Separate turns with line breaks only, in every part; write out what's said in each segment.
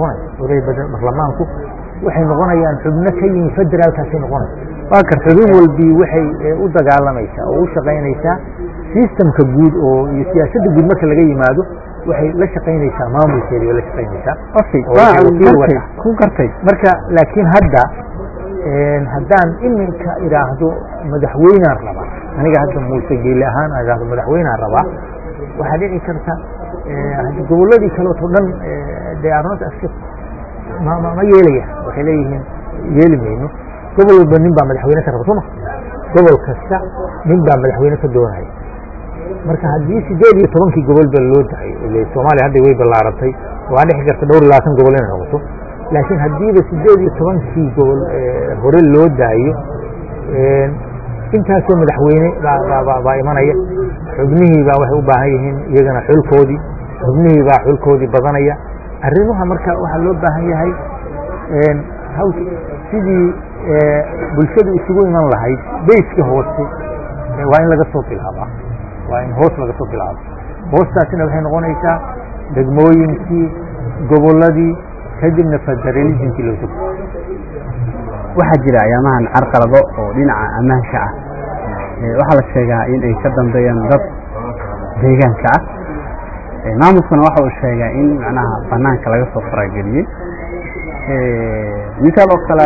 baarlamaanku waxay noqonayaan xubno ka yimi federaalkaasay noqonaysa waa karta xubin walbii waxay u dagaalamaysaa oo u shaqaynaysaa sistamka guud oo iyo siyaasadda guud marka laga yimaado waxay la shaqaynaysaa maamulkeeda way la shaqaynaysaa
ku gartay
marka laakiin hadda haddaan iminka idhaahdo madaxweynaan rabaa aniga hadda muuse geeli ahaan aan idhaahdo madaxweynaan rabaa waxaa dhici karta gobolladii kaleeto dhan they are not accept ma ma yeelaya waxay leeyihiin yeeli mayno gobol walba nin baa madaxweyne ka raba soo ma gobol kasta nin baa madaxweyne ka doonaya marka haddii sideed iyo tobankii gobol ba loo dahay ile soomaaliya hadda way ballaaratay waa dhici karta dhowr iyo labaatan gobol inay noqoto laakiin haddiiba sideed iyo tobankii gobol hore loo daayo intaasoo madaxweyne baa imanaya xubnihii baa waxay u baahan yihiin iyagana xulkoodii xubnihii baa xulkoodii badanaya arrimaha marka waxaa loo baahan yahay sidii bulshadu isugu iman lahayd bayska hoose waa in laga soo bilaabaa waa in hoos laga soo bilaabo hoostaasina waxay noqonaysaa degmooyinkii gobolladii kadibna federalismkii loo soo
waxaa jira ayaamahan carqalado oo dhinaca ammaanka ah waxaa la sheegaa in ay ka dambeeyaan dad deegaanka ah maamulkuna waxa uu sheegaa in macnaha banaanka laga soo farageliyey misaal oo kale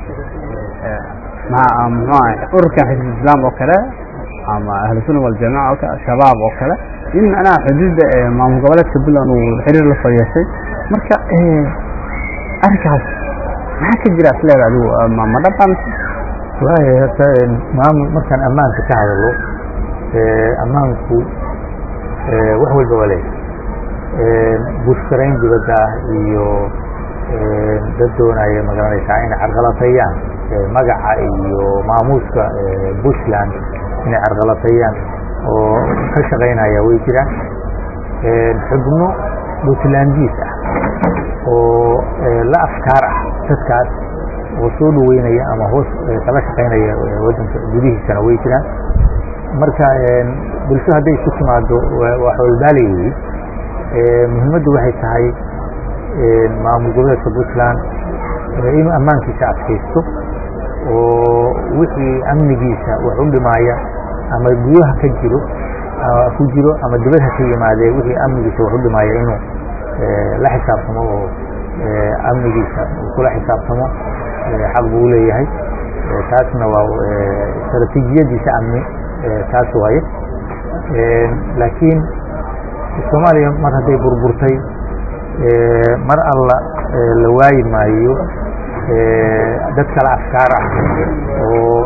mxu ururkan xisb islaam oo kale ama ahlu sunna waljamaca oo kale shabaab oo kale in macnaha xuduudda maamul goboleedka puntland uu xiriir la soo yeeshay marka arrinkaas maxaa ka jira isleeda adigu ma dhabaan
wallahi hata maamul markaan ammaanka ka hadalo ammaanku wax walba waa leeyahay bushkarayn dibadda ah iyo dad doonaya magaranaysaa inay carqalateeyaan magaca iyo maamuuska bushland inay carqalateeyaan oo ka shaqaynaya way jiraan xubno puntlandiis ah oo la afkaar ah dadkaas oo soo dhaweynaya ama hoos kala shaqaynaya waddanka gudihiisana way jiraan marka bulsho hadday isu timaado waa xoolbaali wey muhiimaddu waxay tahay maamul goboleedka puntland inuu ammaankiisa adkaysto oo wixii amnigiisa wax u dhimaaya ama gudaha ka jiro ku jiro ama dibadha ka yimaadee wixii amnigiisa wax u dhimaaya inuu la xisaabtamo oo amnigiisa uu kula xisaabtamo xaq buu u leeyahay taasna waa istaraatiijiyadiisa amni taas waaye laakiin soomaaliya mar hadday burburtay mar alla la waayi maayo dad kale afkaar ah oo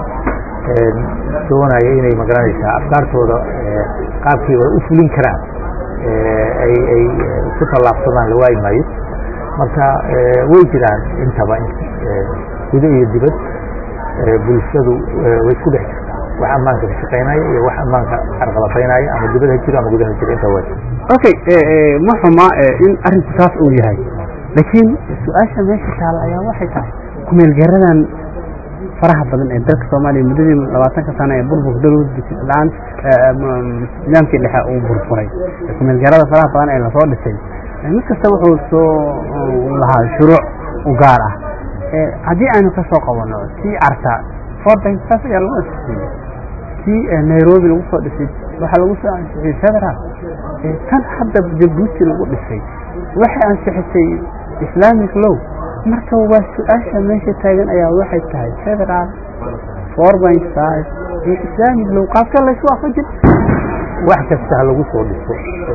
doonaya inay magaranaysaa afkaartooda qaabkii u fulin karaan ay ay ku tallaabsadaan la waayi maayo marka way jiraan intaba gudo iyo dibad bulshadu way isku dhex jirtaa wax ammaanka ka shaqaynaya iyo wax ammaanka carqalataynaya ama dibad ha jiro ama gudaha jiro inta waa
okay ma xuma in arrinku taas uu yahay laakiin su-aasha meesha taala ayaa waxay tahay kumeelgaradan faraha badan ee dalka soomaaliya muddadii labaatanka sano ee burburka dowladlaan nidaamkii dhexe uu burburay kumeelgarada faraha badan ee lasoo dhisay mid kasta wuxuu soo lahaa shuruuc u gaar ah haddii aynu ka soo qabanno tii carta forbankaas ayaa lagu ansixiyey tii nairobi lagu soo dhisay waxaa lagu soo ansixiyey federal tan hadda jabuuti lagu dhisay waxay ansixisay islamic low marka waa su-aasha meesha taagan ayaa waxay tahay federal four point five iyo islamic low qaabka laysu waafajin
wax kasta ha lagu soo dhiso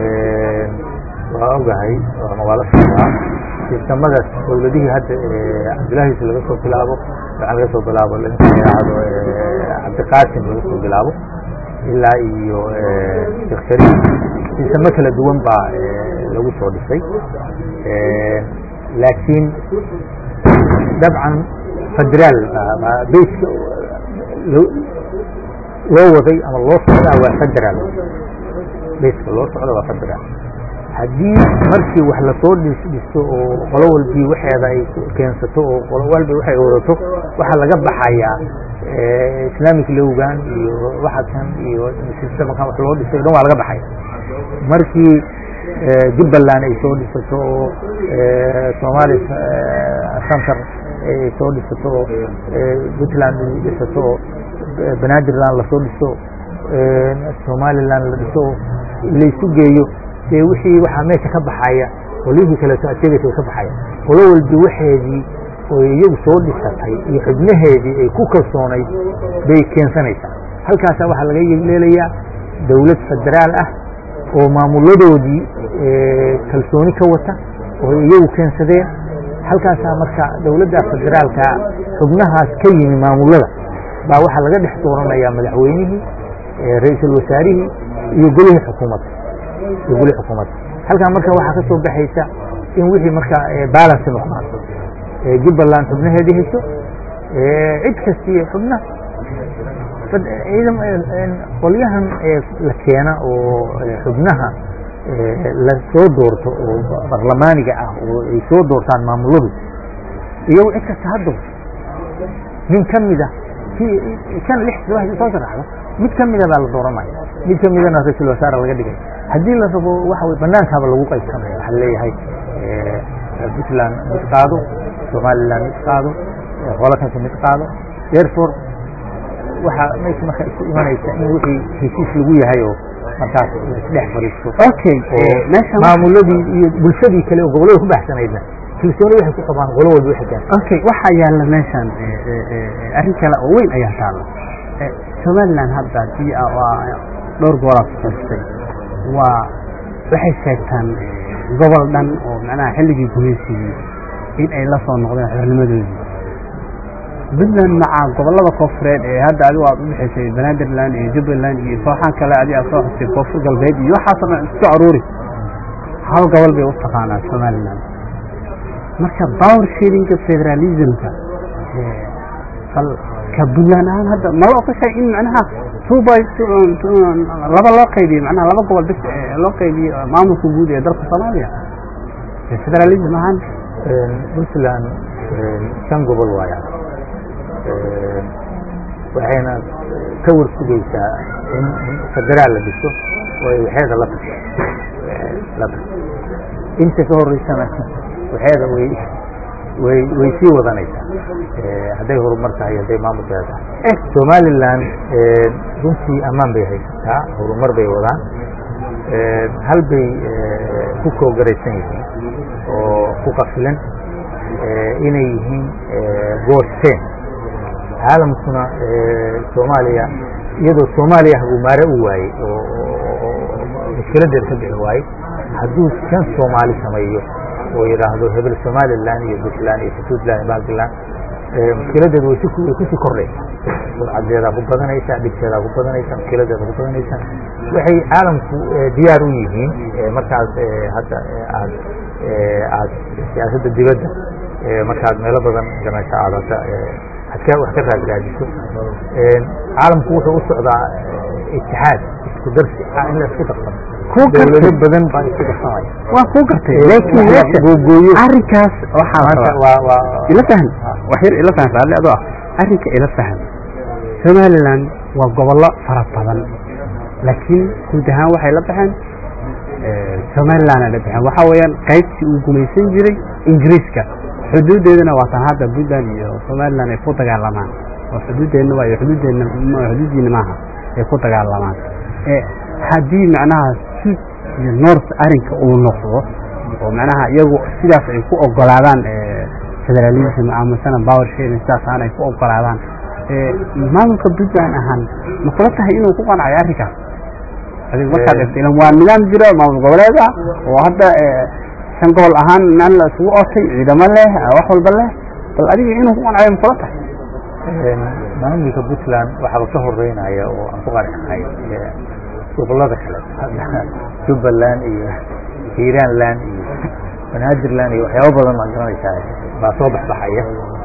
waa ogahay ama waa la socdaa sistamadaas dowladihii hadda cabdilaahiis laga soo bilaabo waxaa laga soo bilaabo yidhaahdo cabdiqaasim laga soo bilaabo ilaa iyo sheekh shariif sistamo kala duwan baa lagu soo dhisay laakiin dabcan federaal bayska loo waday ama loo socdaa waa federaal bayska loo socda waa federaal haddii markii wax lasoo dhisto oo qolo walbii waxeeda ay keensato oo qolo walba waxay wadato waxaa laga baxayaa islamic lowgan iyo waxakan iyo sistamkan wax loo dhisay o dhan waa laga baxaya markii jubbaland ay soo dhisato oo somaali center ay soo dhisato oo puntland dhisato oo banaadirland lasoo dhiso somaliland la dhiso laysu geeyo dee wixii waxaa meesha ka baxaya qolyihii kaleeto aad sheegaysa ka baxaya qolo walba waxeedii oo iyagu soo dhisatay iyo xubnaheedii ay ku kalsoonayd bay keensanaysaa halkaasaa waxaa laga leelayaa dowlad federaal ah oo maamuladoodii kalsooni ka wata oo iyagu keensadeen halkaasaa marka dowladda federaalka xubnahaas ka yimi maamulada baa waxaa laga dhex dooranayaa madaxweynihii ra-iisul wasaarihii iyo golihii xukuumadda iyo golihii xukuumadda halkaa marka waxaa ka soo baxaysa in wixii marka balance noqdaan jubbaland xubnaheedii hesho cid kastii xubna qolyahan la keena oo xubnaha la soo doorto oo barlamaaniga ah oo ay soo doortaan maamuladu iyagu cid kasta ha doorto nin ka mida kan lix toddoba soo sharaxda mid ka mida baa la dooranaya mid ka midana ra-iisul wasaare laga dhigay haddii la rabo waxa wey banaankaaba lagu qaybsanaya waxaa leeyahay puntland mid qaado somaliland mid qaado qolakanka mid qaado therefore waxaa meesha marka isku imanaysa in wixii heshiis lagu yahay oo markaas isdhex fariisto
okay meesha
maamuladii iyo bulshadii kale oo gobollada ku baxsanaydna kalsooni waxay ku qabaan qolo walba waxay gaarta
okay waxaa yaalla meeshan arrin kale oo weyn ayaa taalla somaliland hadda haddii dhowr goolaad ku xirtay waa waxay sheegtaan gobol dhan oo macnaha xilligii gumaysigii in ay la soo noqdeen xornimadoodii puntland maca gobolada koonfureed ee hadda adigu aad u dhexaysay banaadirland iyo jubbaland iyo kooxaan kale adi aad soo xustay koonfur galbeed iyo waxaasoo dhan isku aruuri hal gobol bay u taqaanaa somaliland marka power sharinga federalismka bal ka puntland ahaan hadda mala ogashay in macnaha two by laba loo qaybiyo macnaha laba gobol bis loo qaybiyo maamulka guud ee dalka soomaaliya federalism ahaan
puntland shan gobol waaya waxayna ka warsugaysaa in federaal la dhiso oo ay waxeeda la taso la taso inta ka horeysana waxeeda way way way sii wadanaysaa hadday horumar tahay hadday maamulkeeda tahay somaliland runtii ammaan bay haysataa horumar bay wadaan hal bay ku koogaraysan yihiin oo ku qafilan inay yihiin goosteen caalamkuna soomaaliya iyadoo soomaaliya hagumaare u waayey oo mushkiladeeda ka bixi waayey hadduu kan soomaali sameeyo oo yidhaahdo hebel somaliland iyo puntland iyo puntland iyo balkiland mushkiladeedu way way kusii kordhaysaa surcadeedaa ku badanaysaa dhibteedaa ku badanaysaa mushkiladeeda ku badanaysaa waxay caalamku diyaar u yihiin markaas hadda aad aad siyaasadda dibadda markaad meelo badan ganasho aad hadda adka wax ka raadraadiso caalamku wuxuu u socdaa itixaad isku darsi in la isku darsano dowlado badan baa isku darsamaya
waa kuu gartay laakiin meesha
googooyo
arrinkaas waxaa rabaa
waa waa
ila fahan wax yar ila fahan raalli adoo ah arrinka ila fahan somaliland waa gobollo fara badan laakiin guud ahaan waxay la baxeen somaliland ay la baxeen waxaa weeyaan qaybtii uu gumaysan jiray ingiriiska xuduudeedana waa tan hadda puntland iyo somaliland ay ku dagaalamaan oo xuduudeedna waa iyo xuduudeedna xuduudiina maaha ay ku dagaalamaan haddii macnaha sud iyo north arrinka uu noqdo oo macnaha iyagu sidaas ay ku ogolaadaan federalism amasana power sharing sidaas ahaan ay ku ogolaadaan maamulka puntland ahaan ma kula tahay inuu ku qancayo arrinkaas adig markaad eegto ilan waa nidaam jiro maamul goboleed ah oo hadda shan gobol ahaan meel la isugu ootay ciidamo leh wax walba leh bal adiga inuu ku qancayo ma kula tahay
maamulka puntland waxaaba ka horeynaya oo aan ku qarxahay gobolada kale jubbaland iyo hiiraanland iyo banaadirland iyo waxyaaba badan baa garanaysaa baa soo baxbaxaya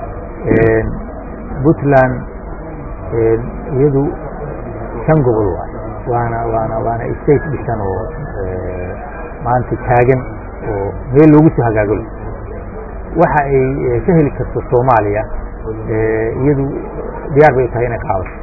puntland iyadu shan gobol waay waana waana waana state dhisan oo maanta taagan oo meel loogu soo hagaagalo waxa ay ka heli karto soomaaliya iyadu diyaar bay tahay inay qaadato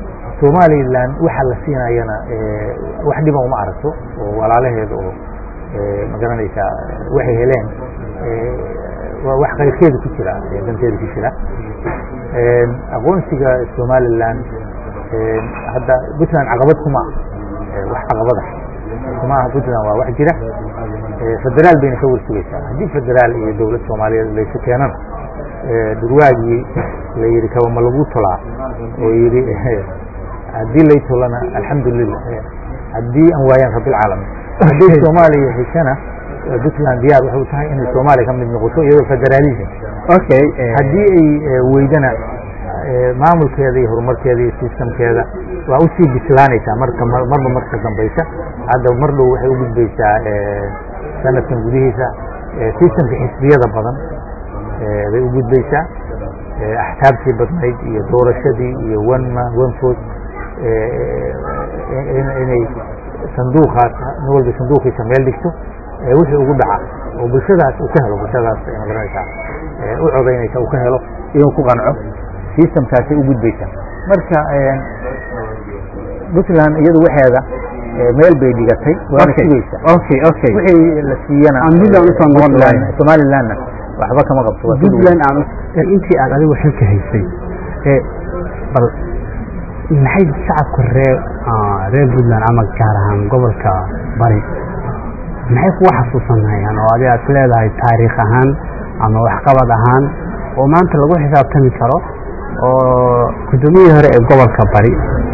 somaliland waxa la siinayana wax dhiba uma aragto oo walaalaheeda oo ma garanaysaa waxay heleen waa wax qayrkeeda ku jira danteeda ku jira aqoonsiga somalilan hadda puntland caqabad kuma wax caqabada kuma aha puntland waa wax jira federaal bayna ka warsugaysaa haddii federaal iyo dowlad soomaaliyeed laysu keenana durwaagii la yidhi kabama lagu tolaa oo yidhi haddii lay tolana alxamdulilah haddii aan waayaan rabbilcaalamiin haddii soomaaliya heshana puntland diyaar waxay u tahay inay soomaaliya ka mid noqoto iyadoo federalism
okay
haddii ay weydana maamulkeeda iyo horumarkeeda iyo sistamkeeda waa usii bislaanaysaa marka marba marka dambaysa hadda mar dhow waxay u gudbaysaa sanadkan gudihiisa sistamka xisbiyada badan bay u gudbaysaa axsaabtii badnayd iyo doorashadii iyo one man one vote inay sanduuqaas nin walba sanduuqiisa meel dhigto wixii ugu dhaca oo bulshadaas uu ka helo bulshadaas ma garanaysaa u codaynaysa uu ka helo inuu ku qanco sistamkaasay u gudbaysaa marka puntland iyadu waxeeda meel bay dhigatay waana sugaysa
okay okay
wixii la siiyana
aan puntland usoo noqon lahayn
somalilandna waxba kama qabto waa
puntland aan intii aad adigu xilka haysay ee bal maxay shacabka reer reer puntland ama gaar ahaan gobolka bari maxay kuga xasuusanayaan oo adi aad ku leedahay taariikh ahaan ama waxqabad ahaan oo maanta lagu xisaabtami karo oo guddoomiyihii hore ee gobolka bari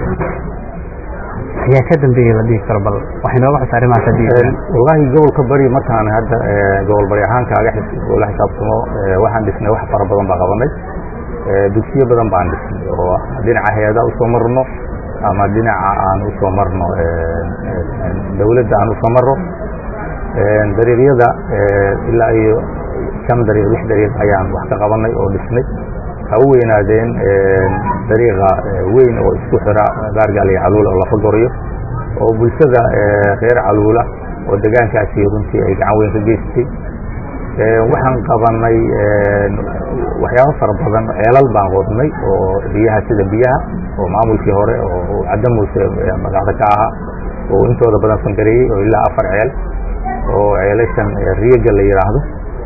ayaa ka dambeeyey la dhihi karo bal waxay nooga xus arrimahaas haddii
wallahi gobolka bari markaan hadda gobol bari ahaan kaaga la xisaabtamo waxaan dhisnay wax fara badan baa qabanay dugsiyo badan baan dhisnay oo dhinaca hay-ada usoo marno ama dhinaca aan usoo marno dawladda aan usoo marno dariiqyada ilaa iyo shan dariiq lix dariiq ayaan wax ka qabanay oo dhisnay ha u weynaadeen dariiqa weyn oo isku xira baargaal iyo caluula oo lafa gorayo oo bulshada reer caluula oo degaankaasi runtii ay gacan weyn ka geystay waxaan qabanay waxyaabo fara badan ceelal baan qodnay oo biyaha sida biyaha oo maamulkii hore oo cadda muuse magacda ka ahaa oo intooda badan fangareeyey oo ilaa afar ceel oo ceelashan riyaga la yidhaahdo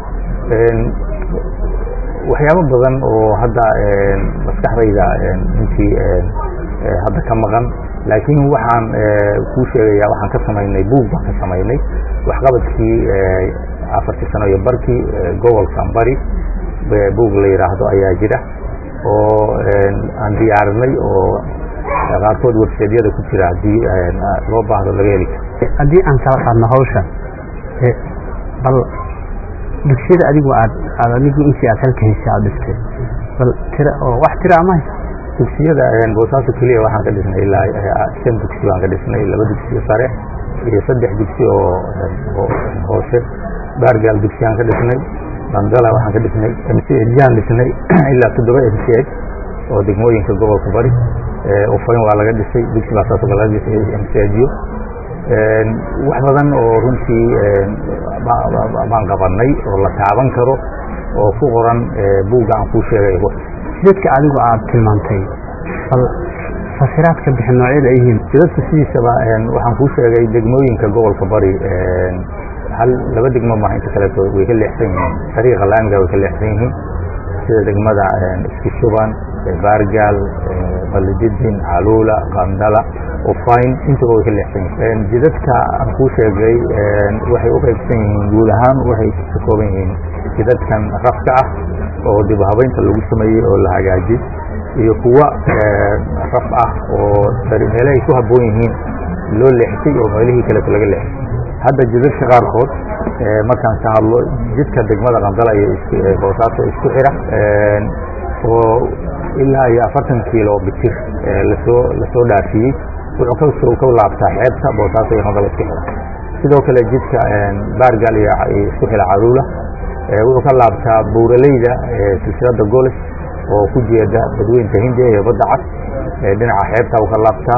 waxyaabo badan oo hadda maskaxdayda intii hadda ka maqan laakiin waxaan kuu sheegayaa waxaan ka samaynay buug baan ka samaynay waxqabadkii afartii sano iyo barkii gobolkan bari buug la yidhaahdo ayaa jira oo aan diyaarinay oo qaarkood websaydyada ku jira haddii loo baahdo laga heli karo
haddii aan kala qaadno hawsha bal dugsiyada adigu aad aad adigu intii aad halka heshay aad dhistay bal tira oo wax tira ama
dugsiyada boosaaso keliya waxaan ka dhisnay ilaa shan dugsi baan ka dhisnay laba dugsiyo sare iyo saddex dugsi oo hoose baargaal dugsiyaan ka dhisnay bandala waxaan ka dhisnay mcjaan dhisnay ilaa toddoba mch oo degmooyinka gobolka bari ufayn waa laga dhisay dugsi baa saasoo kale laga dhisay mchyo wax badan oo runtii baan qabanay oo la taaban karo oo ku qoran buugga aan kuu sheegay
jidadka adigu aad tilmaantay bal fasiraad ka bixin noocyada ay yihiin
jidadka sidiisaba waxaan kuu sheegay degmooyinka gobolka bari hal laba degmo maaha inta kaleeto way ka leexsan yihiin dariiqa laamiga way ka leexsan yihiin sida degmada isku shuban baargaal balijidin caluula qandala ufayn intaba way ka leexsan yihiin jidadka aan kuu sheegay waxay u qaybsan yihiin guud ahaan waxay ka kooban yihiin jidadkan rafka ah oo dib u habeynta lagu sameeyey oo la hagaajiyey iyo kuwa raf ah oo meele ay ku habboon yihiin loo leexsay oo meelihii kaleeto laga leexsay hadda jidadka qaarkood markaan ka hadlo jidka degmada qandala iyo boosaaso isku xira oo ilaa iyo afartan kilo bitir lasoo lasoo dhaafiyey wuxuu kasoo ka laabtaa xeebta boosaaso iyo qandala isku xira sidoo kale jidka baargaal iyo isku xira caruula wuxuu ka laabtaa buuraleyda silsilada goles oo ku jeeda badweynta hindiya iyo badda cad dhinaca xeebta uu ka laabtaa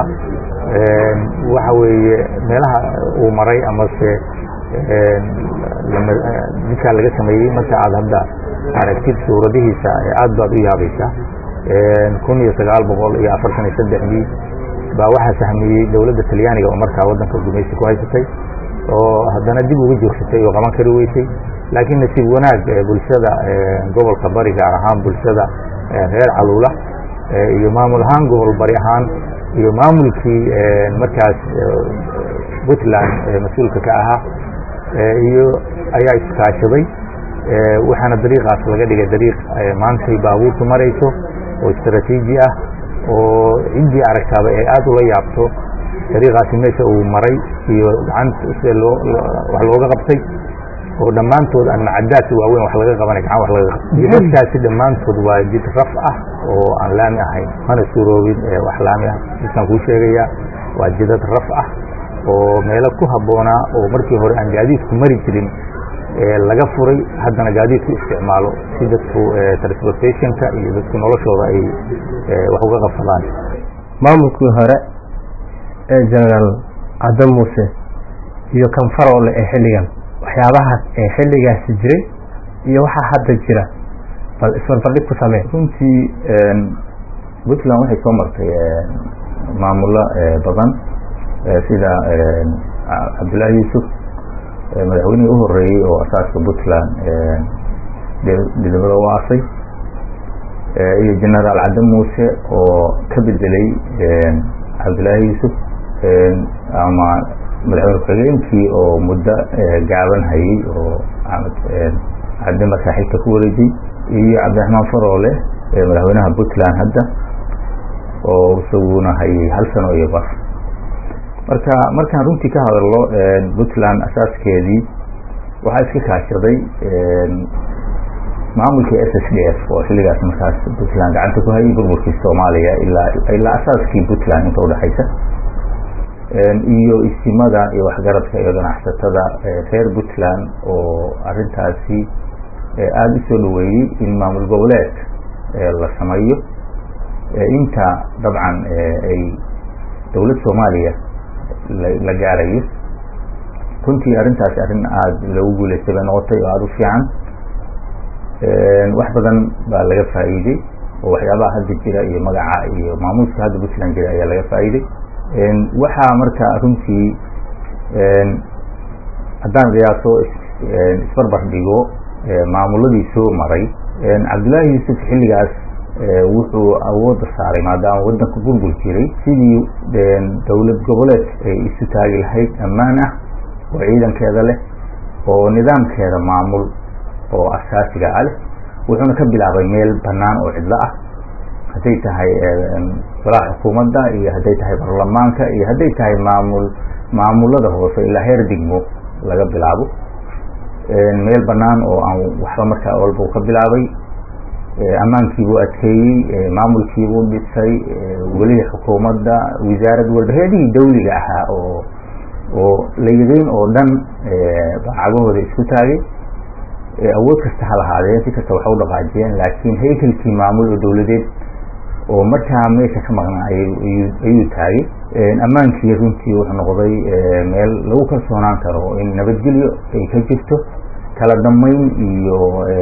waxa weeye meelaha uu maray amase ninkaa laga sameeyey marka aad hadda aragtid suuradihiisa aad baad u yaabaysaa kun iyo sagaal boqol iyo afartan iyo saddexdii baa waxaa sahmiyey dowladda talyaaniga oo markaa waddanka gumaysi ku haysatay oo haddana dib uga joogsatay oo qaban kari weysay laakiin nasiib wanaag bulshada gobolka bari gaar ahaan bulshada reer caluula iyo maamul ahaan gobol bari ahaan iyo maamulkii markaas puntland mas-uulka ka ahaa iyo ayaa iskaashaday waxaana dariiqaas laga dhigay dariiq maantay baabuurtu marayso oo istraatiiji ah oo ciddii aragtaaba ay aada ula yaabto dariiqaasi meesha uu maray iyo gacanta sida loo wax looga qabtay oo dhammaantood aan macadaadka waaweyn wax laga qabanay gacan wax laga qabtay jidadkaasi dhammaantood waa jid raf ah oo aan laami ahayn mana suuroobin wax laami ah jidkaan kuu sheegayaa waa jidad raf ah oo meelo ku habboonaa oo markii hore aan gaadiidku mari jirin laga furay haddana gaadiidku isticmaalo si dadku transportationka iyo dadku noloshooda ay wax uga qabsadaan
maamulkii hore ee generaal cadde muuse iyo kan faroole ee xilligan waxyaabahaas ee xilligaasi jiray iyo waxaa hadda jira bal isbarbardhig ku samee
runtii puntland waxay soo martay maamulo badan sida cabdullaahi yuusuf madaxweynihii u horeeyey oo asaaska puntland dhidibada u aasay iyo generaal cadde muuse oo ka bedelay cabdullaahi yuusuf ama madaxweyne ku-xigeenkii oo muddo gaaban hayey oo cadde masaaxiibta ku wareejiyey iyo cabdiraxmaan faroole madaxweynaha puntland hadda oo isaguna hayay hal sano iyo bar marka markaan runtii ka hadalno puntland asaaskeedii waxaa iska kaashaday maamulkii s s d f oo xilligaas markaas puntland gacanta ku hayay burburkii soomaaliya ilaa ilaa asaaskii puntland inta udhexaysa iyo istimada iyo waxgaradka iyo ganacsatada reer puntland oo arintaasi aada u soo dhaweeyey in maamul goboleed la sameeyo inta dabcan ay dowlad soomaaliya la gaarayo runtii arrintaasi arrin aada loogu guuleystay bay noqotay oo aada u fiican wax badan baa laga faa'iiday oo waxyaabaha hadda jira iyo magaca iyo maamuuska hadda puntland jira ayaa laga faa'iiday waxaa marka runtii haddaan qiyaaso isbarbar dhigo maamuladii soo maray cabdullaahi yuusuf xilligaas wuxuu awoodda saaray maadaama waddanka burbur jiray sidii dowlad goboleed ay isu taagi lahayd ammaan ah oo ciidankeeda leh oo nidaamkeeda maamul oo asaasiga ah leh wuxuuna ka bilaabay meel bannaan oo cidlo ah hadday tahay golaha xukuumadda iyo hadday tahay baarlamaanka iyo hadday tahay maamul maamulada hoose ilaa heer degmo laga bilaabo meel bannaan oo aan waxba markaa walba u ka bilaabay ammaankiibuu adkeeyey maamulkiibuu dhisay welihii xukuumadda wasaarad walba heedihii dawliga ahaa oo oo la yiqiin oo dhan cagahooda isku taagay awood kasta ha lahaadeen si kasta waxa u dhaqaajiyeen laakiin haykalkii maamul oo dowladeed oo markaa meesha ka maqnaa ayuu taagay ammaankii runtii wuxuu noqday meel lagu kalsoonaan karo in nabadgelyo ay ka jirto kala dambeyn iyo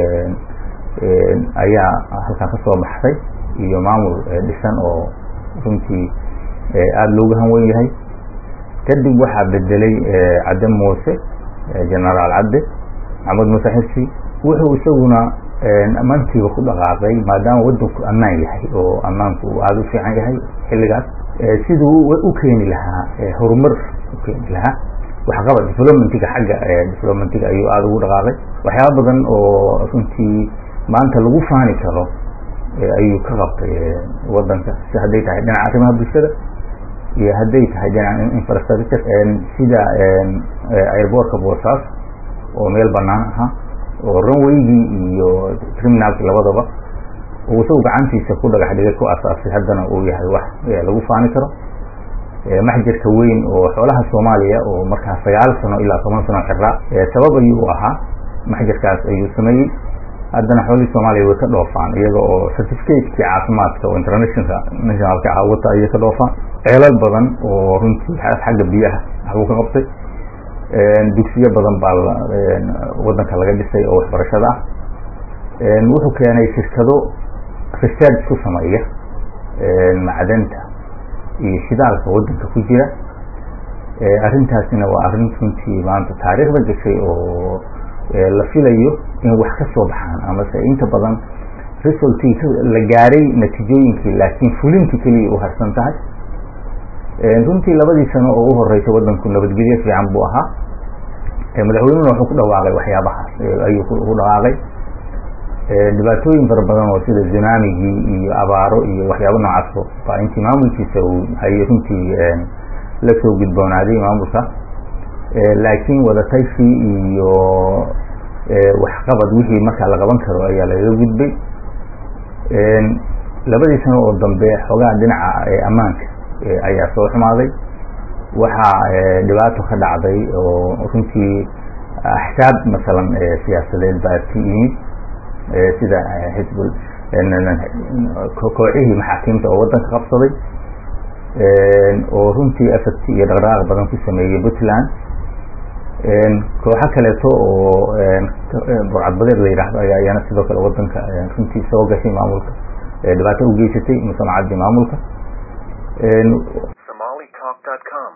ayaa halkaa ka soo baxday iyo maamul dhisan oo runtii aada looga hanwen yahay kadib waxaa bedelay cadde muuse genaraal cadde maxamed muuse xirsi wuxuu isaguna ammaantiiba ku dhaqaaqay maadaama waddanku ammaan yahay oo ammaanku uu aada u fiican yahay xilligaas siduu u keeni lahaa horumar u keeni lahaa waxqabad developmentiga xagga developmentiga ayuu aada ugu dhaqaaqay waxyaaba badan oo runtii maanta lagu faani karo ayuu ka qabtay waddanka si hadday tahay dhinaca arrimaha bulshada iyo hadday tahay dhinaca infrastructure sida airbortka boosaas oo meel bannaan ahaa oo runwaygii iyo criminalki labadaba uu isagu gacantiisa ku dhagax dhigay ku asaasay haddana uu yahay wax lagu faani karo maxjarka weyn oo xoolaha soomaaliya oo markaa sagaal sano ilaa toban sano xiraa sabab ayuu u ahaa maxjarkaas ayuu sameeyey haddana xoolihii soomaaliya way ka dhoofaan iyaga oo certificateki caafimaadka oo international nationalka ah wata ayay ka dhoofaan ceelal badan oo runtii xagga biyaha waxbuu ka qabtay dugsiyo badan baa waddanka laga dhisay oo waxbarashada ah wuxuu keenay shirkado research ku sameeya macdanta iyo shidaalka waddanka ku jira arrintaasina waa arrin runtii maanta taariikhda gashay oo la filayo in wax ka soo baxaan amase inta badan resultii la gaaray natiijooyinkii laakiin fulintii keliya u harsan tahay runtii labadii sano oo u horeysay wadanku nabadgelyo fiican buu ahaa madaxweynuna wuxuu ku dhawaaqay waxyaabahaas ayuu ku dhawaaqay dhibaatooyin fara badan oo sida zunamigii iyo abaaro iyo waxyaabo noocaas baa intii maamulkiisa uu hayay runtii la soo gudboonaaday maamulka laakiin wadatashi iyo waxqabad wixii markaa la qaban karo ayaa lagaga gudbay labadii sano oo dambe xoogaha dhinaca ammaanka ayaa soo xumaaday waxaa dhibaato ka dhacday oo runtii axsaab masalan siyaasadeed baa ka yimid sida xisbul kooxihii maxaakiimta oo waddanka qabsaday oo runtii effect iyo dhaqdhaqaaq badan ku sameeyey puntland kooxo kaleeto oo burcadbadeed la yidhaahdo ayaa iyana sidoo kale waddanka runtii soo gashay maamulka dhibaato u geysatay musamacaddii maamulka